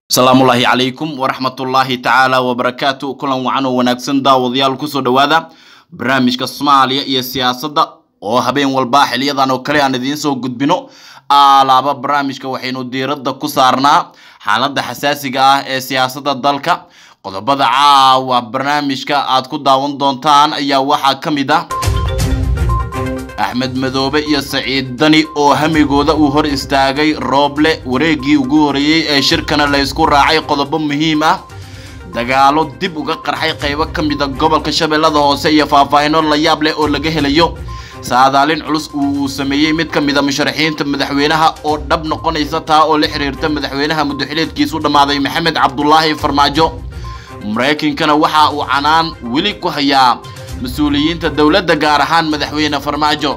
asalaamullaahi calaykum waraxmatullaahi tacaala wabarakaatu kulan wacan oo wanaagsan daawadayaal kusoo dhowaada barnaamijka soomaaliya iyo siyaasadda oo habeen walba xiliyadan oo kale aan idiin soo gudbino alaaba barnaamijka waxaynu diiradda ku saarnaa xaaladda xasaasiga ah ee siyaasadda dalka qodobada caawa barnaamijka aad ku daawan doontaan ayaa waxaa ka mid ah axmed madoobe iyo saciid dani oo hamigooda uu hor istaagay rooble wareegii ugu horeeyey ee shirkana la ysku raacay qodobo muhiim ah dagaalo dib uga qarxay qaybo ka mida gobolka shabeellada hoose iyo faahfaahino la yaab leh oo laga helayo saadaalin culus uu sameeyey mid ka mida musharaxiinta madaxweynaha oo dhab noqonaysa taa oo la xiriirta madaxweynaha muddoxileedkiisu dhammaaday maxamed cabdulaahi farmaajo maraykankana waxa uu canaan weli ku hayaa mas-uuliyiinta dowladda gaar ahaan madaxweyne farmaajo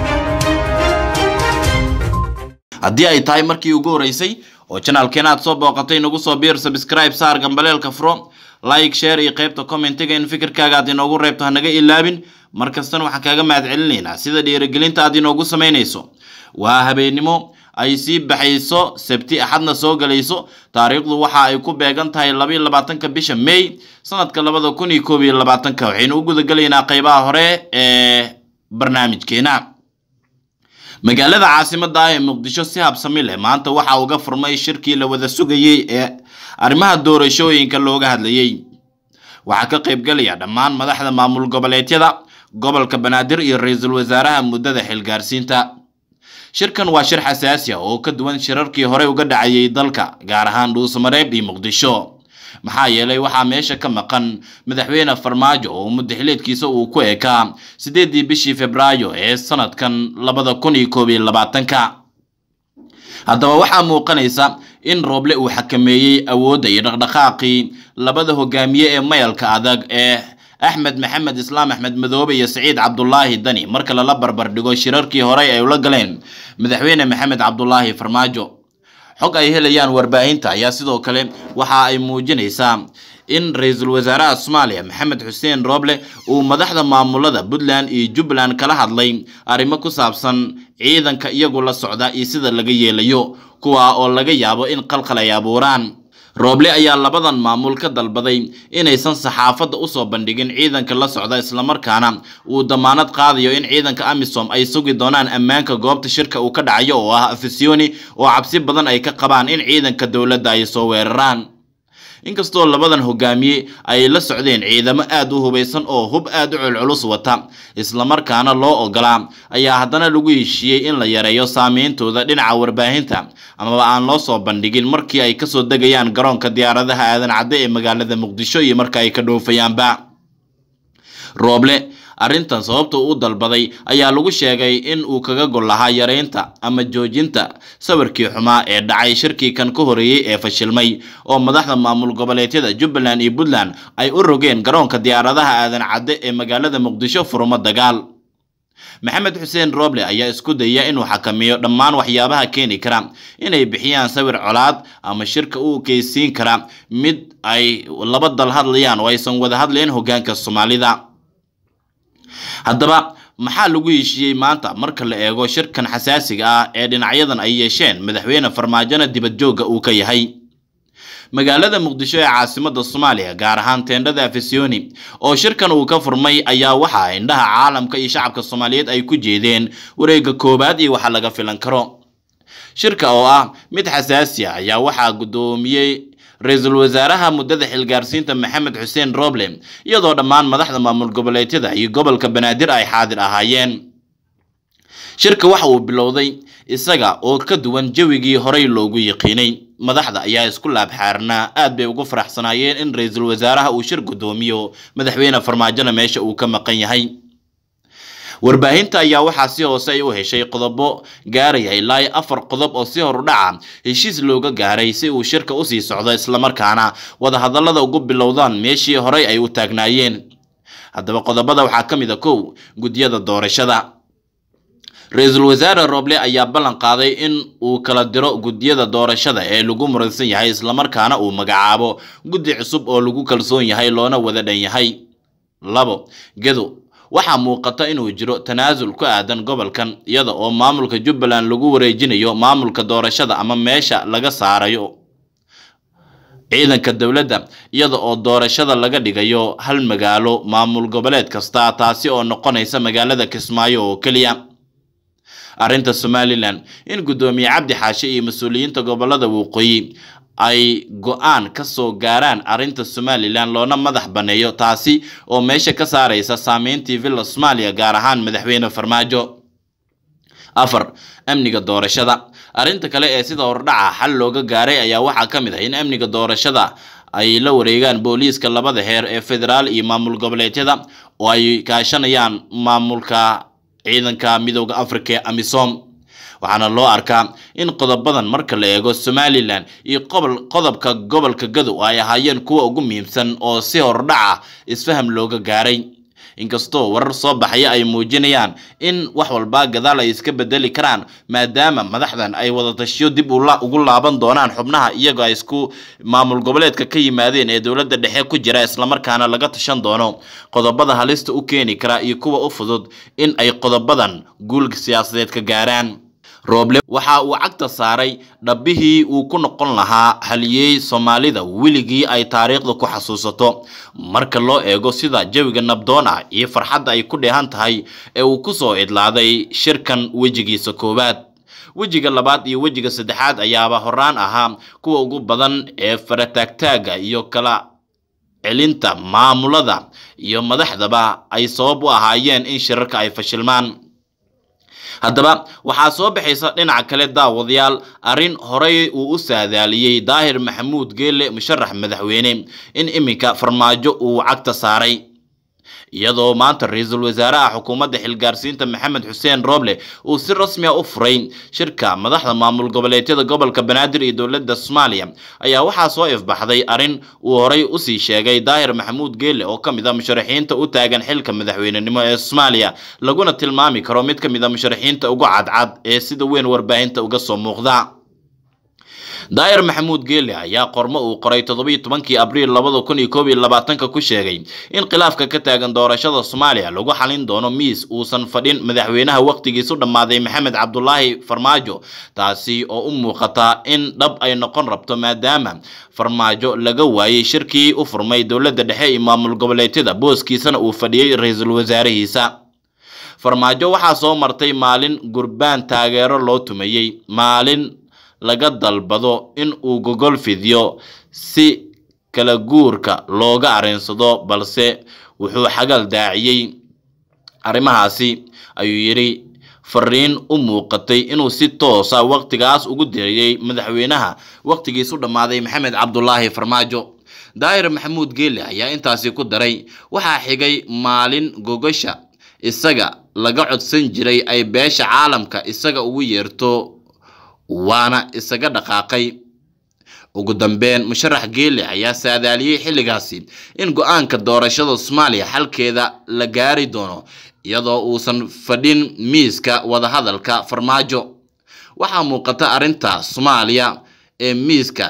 haddii ay tahay markii ugu horeysay oo janaalkeena aad soo booqatay nagu soo biir subscribe saar gambaleelka furo like share iyo qaybta commentiga in fikirkaaga aad inoogu reebto hanaga ilaabin mar kastana waxaan kaaga mahad celinaynaa sida dhiirigelinta aad inoogu samaynayso waa habeennimo ay sii baxayso sabti axadna soo galayso taariikhdu waxa ay ku beegan tahay labaiyo labaatanka bisha may sanadka labada kun iyo koob iyo labaatanka waxaynu u gudagelaynaa qeybaha hore ee barnaamijkeena magaalada caasimada ah ee muqdisho si habsami leh maanta waxa uga furmay shirkii la wada sugayey ee arrimaha doorashooyinka looga hadlayey waxaa ka qaybgelaya dhammaan madaxda maamul goboleedyada gobolka banaadir iyo ra-iisul wasaaraha muddada xilgaarsiinta shirkan waa shir xasaasi ah oo ka duwan shirarkii hore uga dhacayay dalka gaar ahaan dhuusamareeb iyo muqdisho maxaa yeelay waxaa meesha ka maqan madaxweyne farmaajo oo muddaxileedkiisa uu ku ekaa sideedii bishii februaayo ee sanadkan labada kun iyo koob iyo labaatanka haddaba waxaa muuqanaysa in rooble uu xakameeyey awoodda iyo dhaqdhaqaaqii labada hogaamiye ee mayalka adag ee axmed maxamed islaam axmed madoobe iyo saciid cabdulaahi dani marka lala barbar dhigo shirarkii horey ay ula galeen madaxweyne maxamed cabdulaahi farmaajo xog ay helayaan warbaahinta ayaa sidoo kale waxa ay muujinaysaa in ra-iisul wasaaraha soomaaliya maxamed xuseen rooble uu madaxda maamulada puntland iyo jubbaland kala hadlay arrimo ku saabsan ciidanka iyagu la socda iyo sida laga yeelayo kuwa oo laga yaabo in qalqal ay abuuraan rooble ayaa labadan maamul ka dalbaday inaysan saxaafadda usoo bandhigin ciidanka la socda islamarkaana uu damaanad qaadayo in ciidanka amisom ay sugi doonaan ammaanka goobta shirka uu ka dhacayo oo ah afisiyoni oo cabsi badan ay ka qabaan in ciidanka dowladda ay soo weeraraan inkastoo labadan hogaamiye ay la socdeen ciidamo aad u hubaysan oo hub aad u culculus wata islamarkaana loo ogolaa ayaa haddana lagu heshiiyey in la yareeyo saameyntooda dhinaca warbaahinta amaba aan loo soo bandhigin markii ay kasoo degayaan garoonka diyaaradaha aadan cadde ee magaalada muqdisho iyo marka ay ka dhoofayaanba rooble arrintan sababta u dalbaday ayaa lagu sheegay in uu kaga gol lahaa yareynta ama joojinta sawirkii xumaa ee dhacay shirkii kan ka horeeyey ee fashilmay oo madaxda maamul goboleedyada jubbaland iyo puntland ay u rogeen garoonka diyaaradaha aadan cadde ee magaalada muqdisho furumo dagaal maxamed xuseen rooble ayaa isku dayaya inuu xakameeyo dhammaan waxyaabaha keeni kara inay bixiyaan sawir colaad ama shirka u keysiin kara mid ay laba dal hadlayaan oo aysan wada hadlayn hogaanka soomaalida haddaba maxaa lagu heshiiyey maanta marka la eego shirkan xasaasiga ah ee dhinacyadan ay yeesheen madaxweyne farmaajona dibad joogga uu ka yahay magaalada muqdisho ee caasimada soomaaliya gaar ahaan teendhada afisiyoni oo shirkan uu ka furmay ayaa waxaa indhaha caalamka iyo shacabka soomaaliyeed ay ku jeedeen wareegga koowaad iyo waxa laga filan karo shirka oo ah mid xasaasi ah ayaa waxaa guddoomiyey ra-iisul wasaaraha muddada xilgaarsiinta maxamed xuseen roble iyadoo dhammaan madaxda maamul goboleedyada iyo gobolka banaadir ay xaadir ahaayeen shirka waxa uu bilowday isaga oo ka duwan jawigii horey loogu yiqiinay madaxda ayaa isku laabxaarnaa aad bay ugu faraxsanaayeen in ra-iisul wasaaraha uu shir guddoomiyo madaxweyne farmaajona meesha uu ka maqan yahay warbaahinta ayaa waxaa si hoose ay u heshay qodobo gaaraya ilaa afar qodob oo si horu dhaca heshiis looga gaaray si uu shirka usii socdo islamarkaana wadahadallada ugu bilowdaan meeshii horey ay u taagnaayeen haddaba qodobada waxaa ka mid a kow guddiyada doorashada ra-iisul wasaare rooble ayaa ballan qaaday in uu kala diro guddiyada doorashada ee lagu muransan yahay islamarkaana uu magacaabo guddi cusub oo lagu kalsoon yahay loona wada dhan yahay labo gedo waxaa muuqata inuu jiro tanaasul ku aadan gobolkan iyada oo maamulka jubbaland lagu wareejinayo maamulka doorashada ama meesha laga saarayo ciidanka dowladda iyada oo doorashada laga dhigayo hal magaalo maamul goboleed kasta taasi oo noqonaysa magaalada kismaayo oo keliya arrinta somalilan in guddoomiye cabdi xaashe iyo mas-uuliyiinta gobolada waqooyi ay go-aan ka soo gaaraan arrinta somalilan loona madax baneeyo taasi oo meesha ka saaraysa saameyntii villa soomaaliya gaar ahaan madaxweyne farmaajo afar amniga doorashada arrinta kale ee sida hordhaca xal looga gaaray ayaa waxaa ka mid ah in amniga doorashada ay la wareegaan booliiska labada heer ee federaal iyo maamul goboleedyada oo ay kaashanayaan maamulka ciidanka midooda africa ee amisom waxaana loo arkaa in qodobadan marka la eego somalilan iyo qodobka gobolka gadow ay ahaayeen kuwa ugu muhiimsan oo si hordhaca isfaham looga gaaray inkastoo warar soo baxaya ay muujinayaan in wax walba gadaal ay iska bedeli karaan maadaama madaxdan ay wadatashiyo dib ugu laaban doonaan xubnaha iyagoo ay isku maamul goboleedka ka yimaadeen ee dowladda dhexe ku jira islamarkaana laga tashan doono qodobada halista u keeni kara iyo kuwa u fudud in ay qodobadan guul siyaasadeed ka gaaraan rooble waxa uu cagta saaray dhabbihii uu ku noqon lahaa haliyey soomaalida weligii ay taariikhda ku xasuusato marka loo eego sida jawiga nabdoon ah iyo farxadda ay ku dheehan tahay ee uu ku soo idlaaday shirkan wejigiisa koowaad wejiga labaad iyo wejiga saddexaad ayaaba horaan ahaa kuwa ugu badan ee farataagtaaga iyo kala celinta maamulada iyo madaxdaba ay sabab u ahaayeen in shirarka ay fashilmaan haddaba waxaa soo baxaysa dhinaca kale daawadayaal arrin horey uu u saadaaliyey daahir maxamuud geelle musharax madaxweyne in iminka farmaajo uu cagta saaray iyadoo maanta ra-iisul wasaaraha xukuumadda xilgaarsiinta maxamed xuseen rooble uu si rasmi a u furay shirka madaxda maamul goboleedyada gobolka banaadir iyo dowladda soomaaliya ayaa waxaa soo ifbaxday arrin uu horey usii sheegay daahir maxamuud geelle oo ka mid a musharaxiinta u taagan xilka madaxweynenimo ee soomaaliya laguna tilmaami karo mid ka mid a musharaxiinta ugu cadcad ee sida weyn warbaahinta uga soo muuqda daahir maxamuud geelle ayaa qormo uu qoray toddobiyo tobankii abriil labada kun iyo koob iyo labaatanka ku sheegay in khilaafka ka taagan doorashada soomaaliya lagu xalin doono miis uusan fadhin madaxweynaha waqtigiisu dhammaaday maxamed cabdulaahi farmaajo taasi oo u muuqata in dhab ay noqon rabto maadaama farmaajo laga waayey shirkii u furmay dowladda dhexe iyo maamul goboleedyada booskiisana uu fadhiyey ra-iisul wasaarihiisa farmaajo waxaa soo martay maalin gurbaan taageero loo tumayey maalin laga dalbado in uu gogol fidiyo si kala guurka looga arinsado balse wuxuu xagal daaciyey arrimahaasi ayuu yidhi fariin u muuqatay inuu si toosa waqtigaas ugu diriyey madaxweynaha waqtigiisu dhammaaday maxamed cabdulaahi farmaajo daahir maxamuud geelle ayaa intaasi ku daray waxaa xigay maalin gogasha isaga laga codsan jiray ay beesha caalamka isaga ugu yeerto waana isaga dhaqaaqay ugu dambeyn musharax geelle ayaa saadaaliyey xilligaasi in go-aanka doorashada soomaaliya xalkeeda la gaari doono iyadoo uusan fadhin miiska wadahadalka farmaajo waxaa muuqata arrinta soomaaliya ee miiska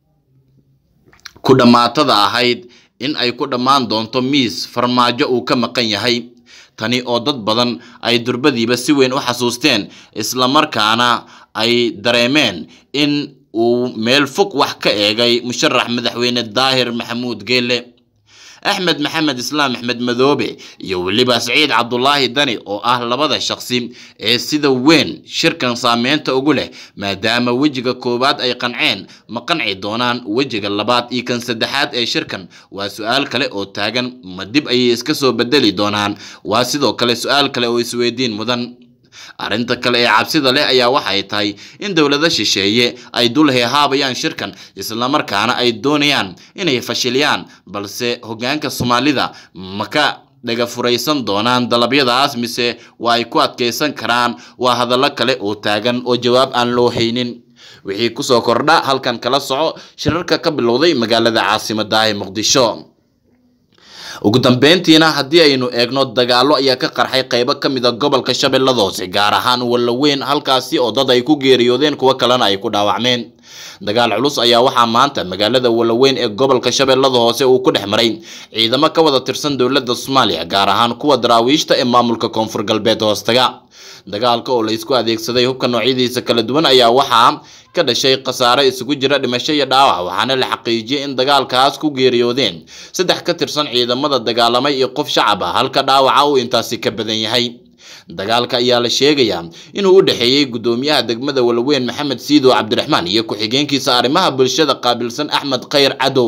ku dhammaatada ahayd in ay ku dhammaan doonto miis farmaajo uu ka maqan yahay tani oo dad badan ay durbadiiba si weyn u xasuusteen islamarkaana ay dareemeen in uu meel fog wax ka eegay musharax madaxweyne daahir maxamuud geelle axmed maxamed islaam axmed madoobe iyo weliba saciid cabdulaahi dani oo ah labada shaqsi ee sida weyn shirkan saameynta ugu leh maadaama wejiga koowaad ay qanceen ma qanci doonaan wejiga labaad iyo kan saddexaad ee shirkan waa su-aal kale oo taagan ma dib ayay iska soo bedeli doonaan waa sidoo kale su-aal kale oo isweydiin mudan arrinta kale ee cabsida leh ayaa waxay tahay in dowlado shisheeye ay dul heehaabayaan shirkan islamarkaana ay doonayaan inay fashiliyaan balse hoggaanka soomaalida maka dhaga furaysan doonaan dalabyadaas mise waa ay ku adkaysan karaan waa hadallo kale oo taagan oo jawaab aan loo haynin wixii kusoo kordha halkan kala soco shirarka ka bilowday magaalada caasimadda ee muqdisho ugu dambeyntiina haddii aynu eegno dagaallo ayaa ka qarxay qaybo ka mid a gobolka shabeellada hoose gaar ahaan wallaweyn halkaasi oo dad ay ku geeriyoodeen kuwo kalena ay ku dhaawacmeen dagaal culus ayaa waxaa maanta magaalada walaweyn ee gobolka shabeellada hoose uu ku dhex maray ciidamo ka wada tirsan dowladda soomaaliya gaar ahaan kuwa daraawiishta ee maamulka koonfur galbeed hoostaga dagaalka oo laysku adeegsaday hubka noocyadiisa kala duwan ayaa waxaa ka dhashay khasaare isugu jira dhimasho iyo dhaawac waxaana la xaqiijiyey in dagaalkaas ku geeriyoodeen saddex ka tirsan ciidamada dagaalamay iyo qof shacab ah halka dhaawaca uu intaasi ka badan yahay dagaalka ayaa la sheegayaa inuu u dhexeeyey guddoomiyaha degmada walaweyn maxamed siidow cabdiraxmaan iyo ku-xigeenkiisa arrimaha bulshada qaabilsan axmed khayr cadow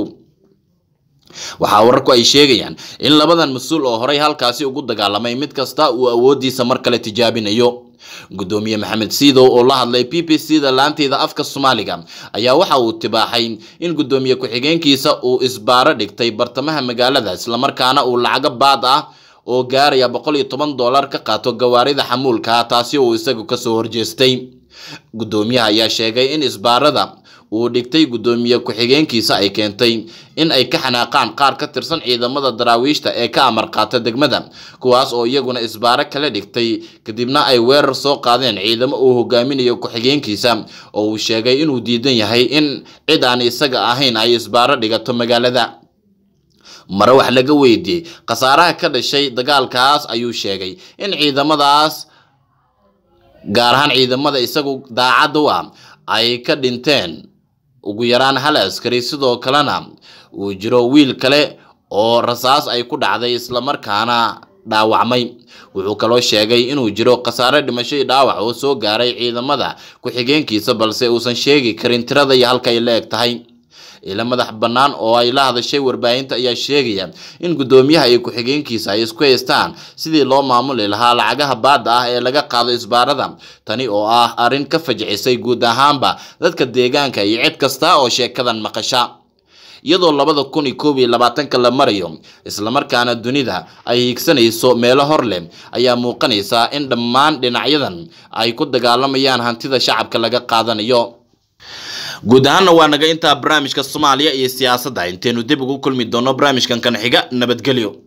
waxaa wararku ay sheegayaan in labadan mas-uul oo horey halkaasi ugu dagaalamay mid kasta uu awoodiisa mar kale tijaabinayo guddoomiye maxamed siidow oo la hadlay b b c da laanteeda afka soomaaliga ayaa waxa uu tibaaxay in guddoomiye ku-xigeenkiisa uu isbaaro dhigtay bartamaha magaalada islamarkaana uu lacago baad ah oo gaaraya boqol iyo toban dollar ka qaato gawaarida xamuulka taasi uu isagu kasoo horjeestay guddoomiyaha ayaa sheegay in isbaarada uu dhigtay guddoomiye ku-xigeenkiisa ay keentay in ay ka xanaaqaan qaar ka tirsan ciidamada daraawiishta ee ka amar qaata degmada kuwaas oo iyaguna isbaaro kala dhigtay kadibna ay weerar soo qaadeen ciidamo uu hogaaminayo ku-xigeenkiisa oo uu sheegay inuu diidan yahay in cid aan isaga ahayn ay isbaaro dhigato magaalada mare wax laga weydiiyey khasaaraha ka dhashay dagaalkaas ayuu sheegay in ciidamadaas gaar ahaan ciidamada isagu daacad u ah ay ka dhinteen ugu yaraan hal askari sidoo kalena uu jiro wiil kale oo rasaas ay ku dhacday islamarkaana dhaawacmay wuxuu kaloo sheegay inuu jiro khasaare dhimasho iyo dhaawac oo soo gaaray ciidamada ku-xigeenkiisa balse uusan sheegi karin tirada iyo halka ay la eg tahay ila madax bannaan oo ay la hadashay warbaahinta ayaa sheegaya in guddoomiyaha iyo ku-xigeenkiisa ay isku haystaan sidii loo maamuli lahaa lacagaha baadda ah ee laga qaado isbaarada tani oo ah arrin ka fajcisay guud ahaanba dadka deegaanka iyo cid kasta oo sheekadan maqasha iyadoo labada kun iyo koob iyo labaatanka la marayo islamarkaana dunida ay hiigsanayso meelo hor leh ayaa muuqanaysaa in dhammaan dhinacyadan ay ku dagaalamayaan hantida shacabka laga qaadanayo guud ahaanna waa naga intaa barnaamijka soomaaliya iyo siyaasadda intaynu dib ugu kulmi doono barnaamijkan kan xiga nabadgelyo